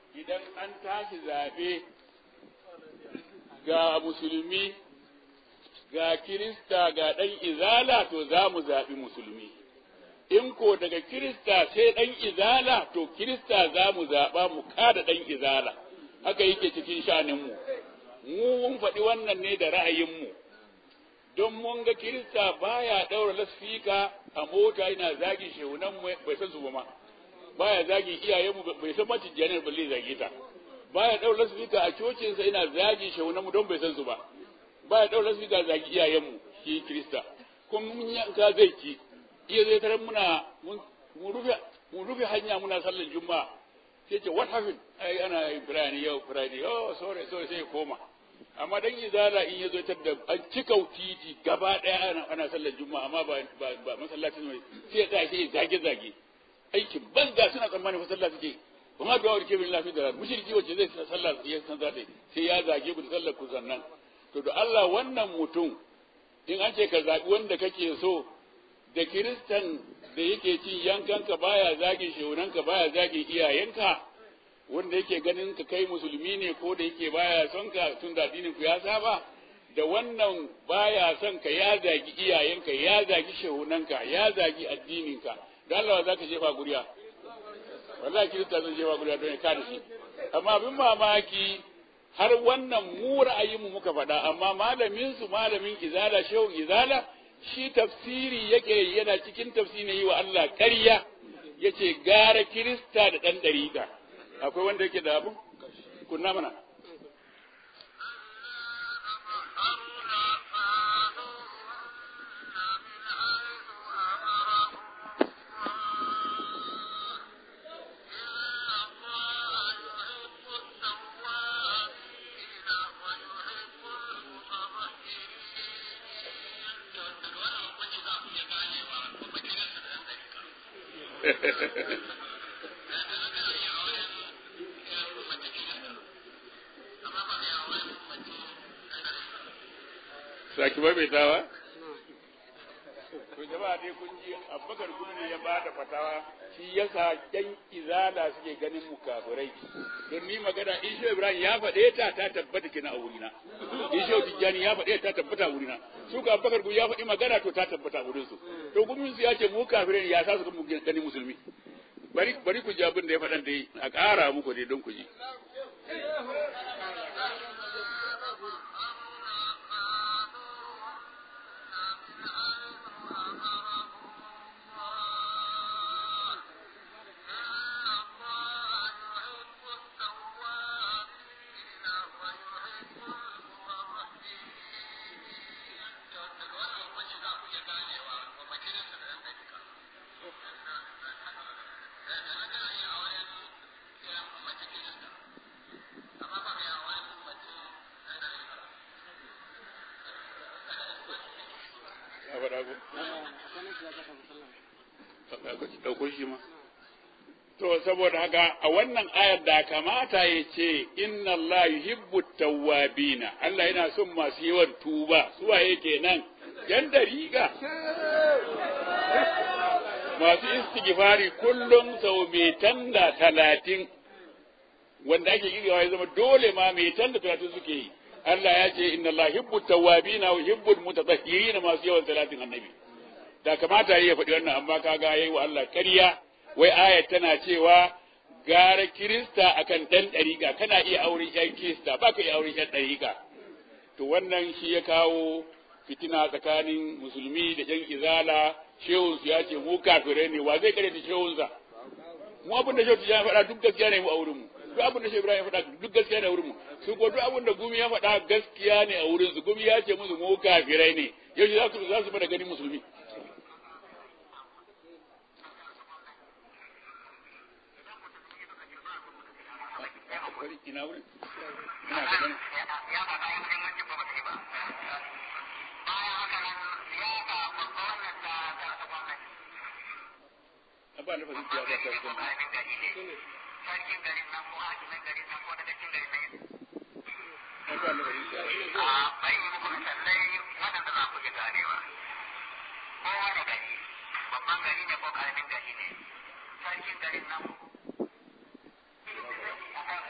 idan an tashi zaɓe ga musulmi ga kirista ga ɗan izala to za mu zaɓi musulmi in ko daga kirista sai ɗan izala to kirista za mu zaɓa mu kada ɗan izala haka yake cikin shaninmu mu mun faɗi wannan ne da ra'ayinmu don mun ga kirista baya ɗaura lasfika a mota yana zagin shehunan bai san su ba ma baya zagin iyayenmu bai san mace janar balle zage ta baya ɗaura lasfika a cocinsa yana zagin shehunan mu don bai san su ba baya ɗaura lasfika zagi iyayenmu shi kirista kuma mun yanka zai ci iya zai tarar muna mun rufe mun rufe hanya muna sallar juma'a sai ce what happened ai ana yin firani yau firani oh sorry sorry sai ya koma amma dan izala in yazo tar da an cika titi gaba daya ana ana sallar juma'a amma ba ba, ba masallacin mai sai ya tashi zage zage aikin banza suna tsammanin masallaci suke kuma da wani kebin lafi da mushriki wacce zai sallar ya san zata sai ya zage ku da sallar ku sannan to da Allah wannan mutum in an ce ka zabi wanda kake so da kiristan da yake cin yankanka baya zagin shehunanka baya zagin iyayenka wanda yake ganin ka kai musulmi ne ko da yake baya son ka tun da addinin ku ya saba da wannan baya son ka ya zagi iyayenka ya zagi shehunanka ya zagi addininka da Allah za ka jefa guriya wallahi kirista zan jefa guriya don ya kada shi amma abin mamaki har wannan mu ra'ayinmu muka faɗa amma malamin su malamin izala shehun izala shi tafsiri yake yana cikin tafsiri yi wa Allah ƙarya yace gara kirista da ɗan ɗariƙa akwai wanda yake da abu kunna mana saki maimaitawa? To jama'a dai kun ji Abubakar Gumi ya ba da fatawa shi yasa ƴan izala suke ganin mu kafirai. Don ni magana Isho Ibrahim ya faɗe ta ta tabbata kina a wurina. Isho Tijjani ya faɗe ta tabbata a wurina. Su ka Abubakar Gumi ya faɗi magana to ta tabbata a wurin su. To gumin su ya ce mu kafirai ya sa su mu ganin musulmi. Bari bari ku ji abin da ya faɗan dai a ƙara muku dai don ku ji. ɗauko shi ma. To, saboda haka a wannan ayar da kamata ya ce, Inna Allah yuhibbu tawwabina Allah yana son masu yawan tuba, suwa yake nan, ‘yan dariƙa. Masu istighfari kullum sau metan da talatin, wanda ake kirgawa ya zama dole ma metan da talatin suke yi. Allah ya ce, Inna Allah yuhibbu tawwabina wa yuhibbu mutatahhirina masu yawan talatin annabi. da kamata ya faɗi wannan amma kaga yayi wa Allah ƙarya wai ayat tana cewa gara kirista akan ɗan ɗariƙa kana iya auren ƴan kirista ba ka iya auren ƴan ɗariƙa to wannan shi ya kawo fitina tsakanin musulmi da ƴan izala shehun su ya ce mu kafirai ne wa zai kare ta shehun sa mu abin da shehu ya faɗa duk gaskiya ne mu a wurin mu duk abin da shehu Ibrahim ya faɗa duk gaskiya ne a wurin mu su ko duk abin da gumi ya faɗa gaskiya ne a wurin su gumi ya ce musu mu kafirai ne yau za su za su bada ganin musulmi ina wurin ina da gani ya faɗa yin muhimmancin ba ba ba bayan haka nan siyasa babba wannan ta ta ta gwamnati abba da fahimci ya ta ko ta karamin gari ne sarkin garin nan ko hakimin garin nan ko daga cikin garin nan abba da fahimci ya a bai yi muku misalai waɗanda za ku ji ganewa ko wani gari babban gari ne ko karamin gari ne sarkin garin nan akan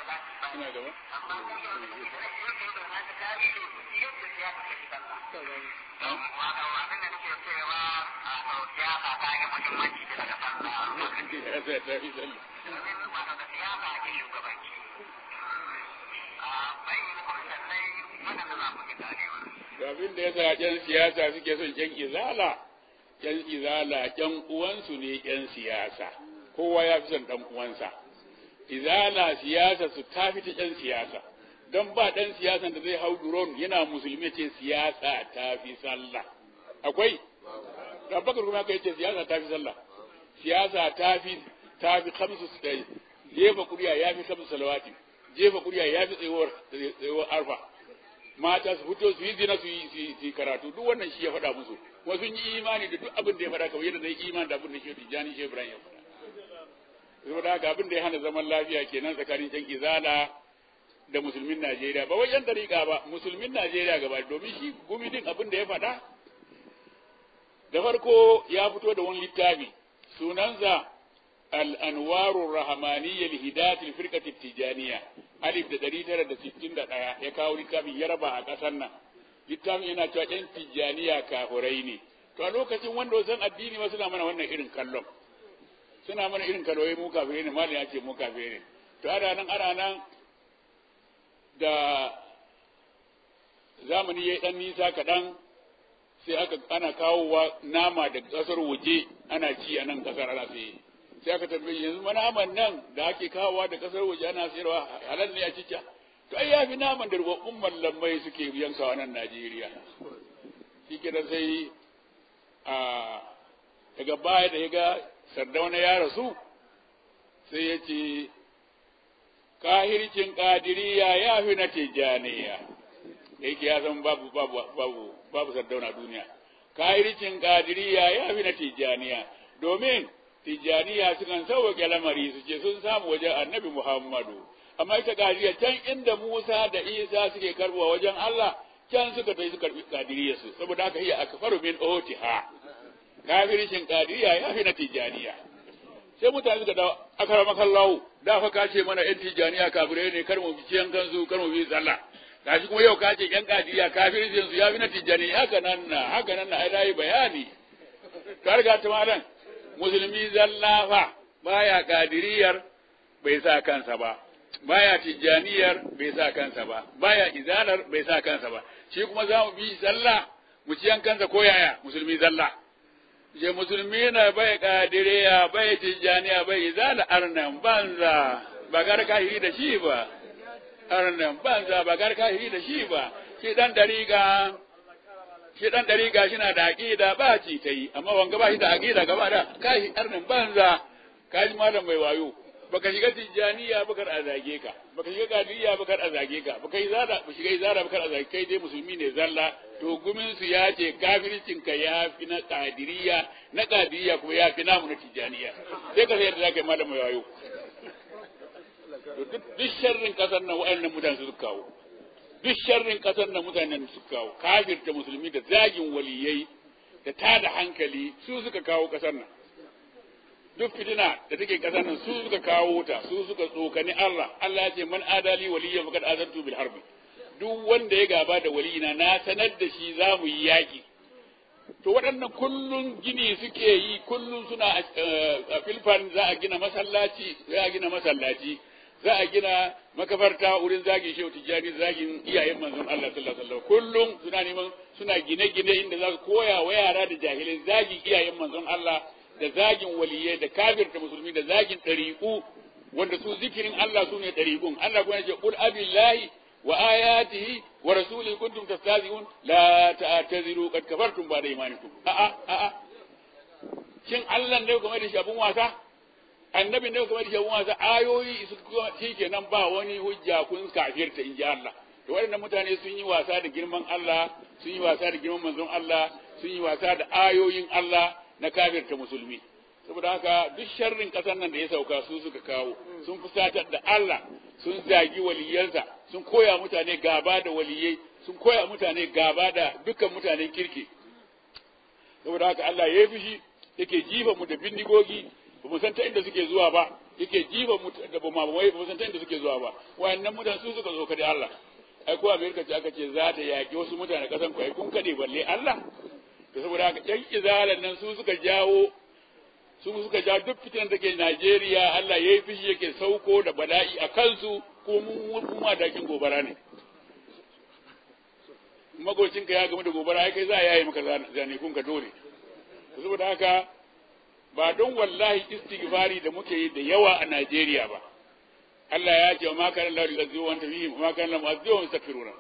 kana gaba amma kuma da yake da na ta kare shi yadda siyasa take sallah wato abin da nake cewa a sau siyasa ta yi muhimmanci da daga sallah ya sai ta fi sallah domin wato da siyasa ake shugabanci a bai yi kuma sallai waɗanda za ku ji ganewa to abin da yasa ƴan siyasa suke son ƴan izala ƴan izala ƴan uwansu ne ƴan siyasa kowa ya fi son ɗan uwansa izala siyasa su ta fi ta ƴan siyasa don ba ɗan siyasan da zai hau duron yana musulmi ce siyasa ta fi sallah akwai Abubakar kuma kai ce siyasa ta fi sallah siyasa ta fi ta fi kamsu jefa kuriya ya fi kamsu salawati jefa kuriya ya fi tsayuwar tsayuwar arfa mata su fito su yi zina su yi su yi karatu duk wannan shi ya faɗa musu kuma sun yi imani da duk abin da ya faɗa kamar yadda zai imani da abin da shi Tijjani shi Ibrahim ya faɗa saboda haka abin da ya hana zaman lafiya kenan tsakanin can izala da musulmin Najeriya ba wai yan dariƙa ba musulmin Najeriya gaba domin shi gumi din abin da ya faɗa da farko ya fito da wani littafi sunansa al-anwaru rahmaniyya li hidayat al-firqat at-tijaniyya alif da ɗari tara da sittin da ɗaya ya kawo littafin ya raba a ƙasar nan littafin yana cewa ƴan tijjaniya kafurai ne to a lokacin wanda san addini ma suna mana wannan irin kallon suna mana irin kallon mu kafirai ne malam ya ce mu kafirai ne to ana nan ana nan da zamani ya ɗan nisa kaɗan sai aka ana kawowa nama da ƙasar waje ana ci a nan ƙasar ana sai sai aka tambaye yanzu naman nan da ake kawowa da ƙasar waje ana sayarwa halal ne a cica to ai yafi naman da rubabbun mallamai suke yankawa nan Najeriya shi kenan sai a daga baya da ya ga sardauna ya rasu sai ya ce kahircin kadiriya ya fi na tijjaniya da yake ya san babu babu babu babu sardauna duniya kahircin kadiriya ya fi na tijjaniya domin tijjaniya sukan sauwaƙe lamari su ce sun samu wajen annabi muhammadu amma ita kadiriya can inda musa da isa suke karbuwa wajen allah can suka tai su karbi kadiriya su saboda haka iya akfaru min otiha kafircin kadiriya ya fi na tijjaniya sai mutane suka dawo akara makallahu da fa ka ce mana yan tijjaniya kafirai ne kar mu bi ciyan kansu kar mu bi sallah gashi kuma yau ka ce yan kadiriya kafircin su ya fi na tijjaniya haka nan na haka nan na ai dai bayani ka riga ta malam musulmi zalla fa baya kadiriyar bai sa kansa ba baya tijjaniyar bai sa kansa ba baya izalar bai sa kansa ba shi kuma za mu bi sallah mu ciyan kansa ko yaya musulmi zalla je musulmi na bai kadiriya bai tijjaniya bai izala arnan banza ba gar kahiri da shi ba arnan banza ba gar kahiri da shi ba shi dan dariga shi dan dariga shi na da aqida ba ci ta yi amma wanga ba shi da aqida gaba da kai arnan banza kaji malam mai wayo baka shiga tijjaniya bakar a zage ka baka shiga kadiriya bakar a zage ka baka yi zara ba shiga zara bakar a zage kai dai musulmi ne zalla to gumin su ya ce kafircin ka ya fi na kadiriya na kadiriya kuma ya fi namu na tijjaniya sai ka sayar da zaka yi malam mai wayo to duk duk sharrin kasar nan wa'annan mutane su kawo duk sharrin kasar nan mutanen su kawo kafirta musulmi da zagin waliyai da tada hankali su suka kawo kasar nan duk fitina da take kasar nan su suka kawo ta su suka tsokani Allah Allah ya ce man adali waliyya faqad azantu bil harbi duk wanda ya gaba da waliyina na sanar da shi za mu yi yaki to waɗannan kullun gini suke yi kullun suna a filfan za a gina masallaci za a gina masallaci za a gina makabarta wurin zagin shehu tijjani zagin iyayen manzon Allah sallallahu alaihi wasallam kullum suna neman suna gine-gine inda za su koya wa yara da jahilai zagin iyayen manzon Allah da zagin waliyai da kafirta musulmi da zagin ɗariƙu wanda su zikirin Allah su ne ɗariƙun Allah kuma yace qul abillahi wa ayatihi wa rasulihi kuntum tastahzi'un la ta'taziru qad kafartum ba'da imanikum a a a a shin Allah ne kuma da shi abun wasa annabi ne kuma da shi abun wasa ayoyi su shikenan ba wani hujja kun kafirta inji Allah to waɗannan mutane sun yi wasa da girman Allah sun yi wasa da girman manzon Allah sun yi wasa da ayoyin Allah na kafirta musulmi saboda haka duk sharrin kasar nan da ya sauka su suka kawo sun fusatar da Allah sun zagi waliyansa sun koya mutane gaba da waliyai sun koya mutane gaba da dukkan mutanen kirki saboda haka Allah ya yi fushi yake jifa mu da bindigogi ba mu san ta inda suke zuwa ba yake jiba da ba mabawai ba san da suke zuwa ba wayannan mutane su suka zo kade Allah ai ko Amerika ce aka ce za ta yaki wasu mutane kasan ku ai kun kade balle Allah to saboda haka yan izalan nan su suka jawo su suka ja duk fitan da ke Najeriya Allah yayi fishi yake sauko da bala'i a kansu ko mu mu dakin gobara ne magocinka ya gamu da gobara ai kai za a yayi maka zane kun ka dole saboda haka ba don wallahi istighfari da muke yi da yawa a Najeriya ba Allah ya ce wa ma kana Allah yuzi'u wa anta fihim wa ma kana Allah mu'azzibuhum yastaghfiruna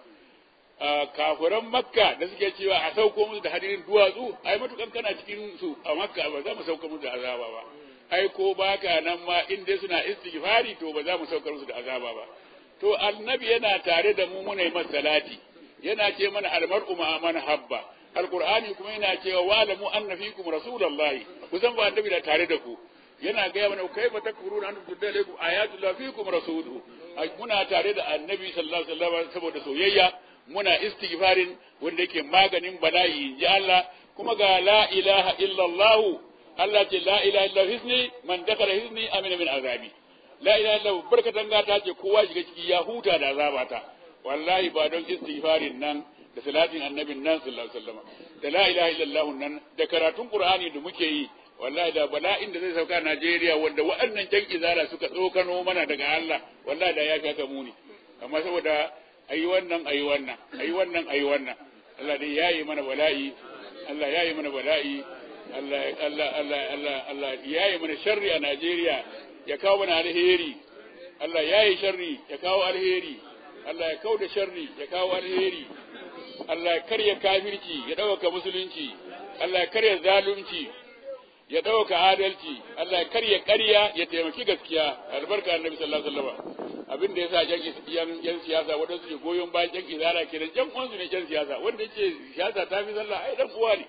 kafiran makka da suke cewa a sauko musu da hadirin duwatsu ai matukan kana cikin su a makka ba za mu sauka musu da azaba ba ai ko baka nan ma in dai suna istighfari to ba za mu saukar musu da azaba ba to annabi yana tare da mu muna yi masa salati yana ce mana almar'u ma man habba alqur'ani kuma yana cewa wa'lamu anna fikum rasulullahi kusan ba annabi da tare da ku yana gaya mana kai ba takfuruna an tudda alaikum ayatullah fikum rasuluhu muna tare da annabi sallallahu alaihi wasallam saboda soyayya muna istighfarin wanda yake maganin bala'i ji Allah kuma ga la ilaha illallah Allah ce la ilaha illa hisni man dakala hisni amina min azabi la ilaha illa barkatan gata ce kowa shiga ciki ya huta da azabata wallahi ba don istighfarin nan da salatin annabin nan sallallahu alaihi wasallam da la ilaha illallah nan da karatun qur'ani da muke yi wallahi da bala'in da zai sauka Najeriya wanda waɗannan jan izala suka tsokano mana daga Allah wallahi da ya fi haka muni amma saboda ayi wannan ayi wannan ayi wannan ayi wannan Allah dai yayi mana bala'i Allah yayi mana bala'i Allah Allah Allah Allah Allah yayi mana sharri a Najeriya ya kawo mana alheri Allah yayi sharri ya kawo alheri Allah ya kauda sharri ya kawo alheri Allah ya karya kafirci ya dauka musulunci Allah ya karya zalunci ya dauka adalci Allah ya karya ƙarya ya taimaki gaskiya albarka annabi sallallahu alaihi wasallam abin da yasa jan yan siyasa wanda suke goyon bayan jan izara kenan jan uwansu ne jan siyasa wanda yake siyasa ta fi sallah ai dan uwa ne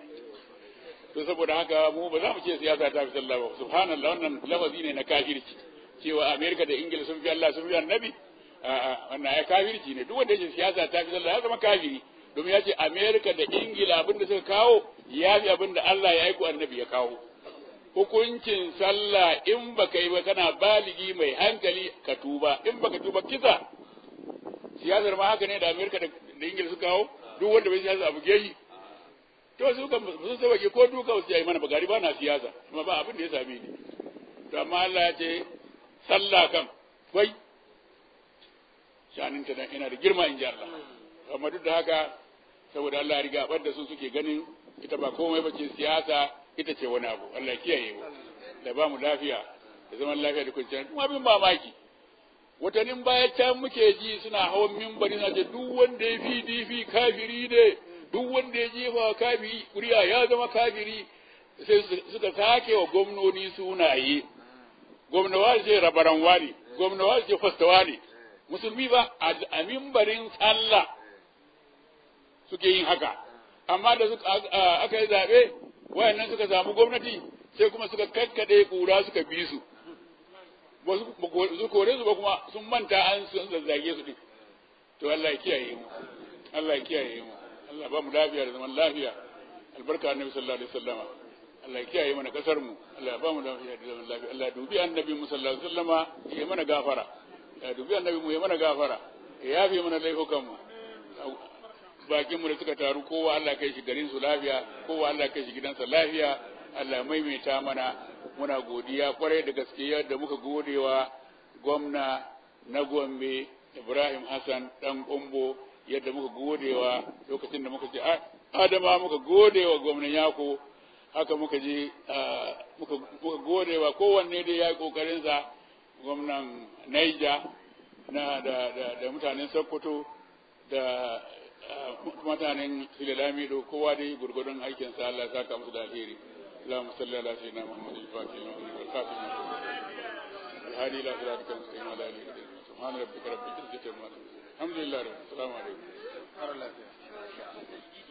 to saboda haka mu ba za mu ce siyasa ta fi sallah ba subhanallah wannan lafazi ne na kafirci cewa Amerika da Ingila sun fi Allah sun fi annabi a'a wannan ya kafirci ne duk wanda yake siyasa ta fi sallah ya zama kafiri domin ya ce Amerika da Ingila abin da suka kawo ya fi abin da Allah ya aiko annabi ya kawo hukuncin sallah in baka yi ba kana baligi mai hankali ka tuba in baka tuba kisa siyasar ma haka ne da Amerika da Ingila suka kawo duk wanda bai siyasa abu geshi to su kan sun sauke ko duka su yi mana bagari ba na siyasa kuma ba abin da ya same ni to amma Allah ya ce sallah kan wai shanin ta ina da girma in ji Allah amma duk da haka saboda Allah ya riga da su suke ganin ita ba komai ba ce siyasa ita ce wani abu Allah ya kiyaye mu da ba mu lafiya da zaman lafiya da kwanciyar kuma abin mamaki watannin baya can muke ji suna hawan mimbari na ce duk wanda ya fi difi kafiri ne duk wanda ya jefa kafiri kuriya ya zama kafiri sai suka sake wa gwamnoni sunaye gwamnawa ce rabaran wani gwamnawa ce fastawa ne musulmi ba a mimbarin sallah suke yin haka amma da aka yi zaɓe wayannan suka samu gwamnati sai kuma suka kakkade kura suka bi su ba su kore su ba kuma sun manta an sun zazzage su din to Allah ya kiyaye mu Allah ya kiyaye mu Allah ba mu lafiya da zaman lafiya albarka annabi sallallahu alaihi wasallama Allah ya kiyaye mana kasar mu Allah ba mu lafiya da zaman lafiya Allah dubi annabi mu sallallahu alaihi wasallama ya mana gafara ya dubi annabi mu ya mana gafara ya yafe mana laifukan mu bakin mu da suka taru kowa Allah kai shi garin su lafiya kowa Allah kai shi gidansa lafiya Allah maimaita mana muna godiya kwarai da gaske yadda muka godewa gwamna na Gombe Ibrahim Hassan dan Kombo yadda muka godewa lokacin da muka ce Adama muka godewa gwamnan Yako haka muka je muka godewa kowanne dai ya yi kokarinsa gwamnan Niger na da, da, da mutanen Sokoto da mutanen Filalamido kowa dai gurgurdun aikinsa Allah ya saka musu da alheri اللهم صل على سيدنا محمد الفاتح لما والخاتم الهادي الى صراطك المستقيم وعلى اله وصحبه سبحان ربك رب العزه عما يصفون الحمد لله رب العالمين السلام عليكم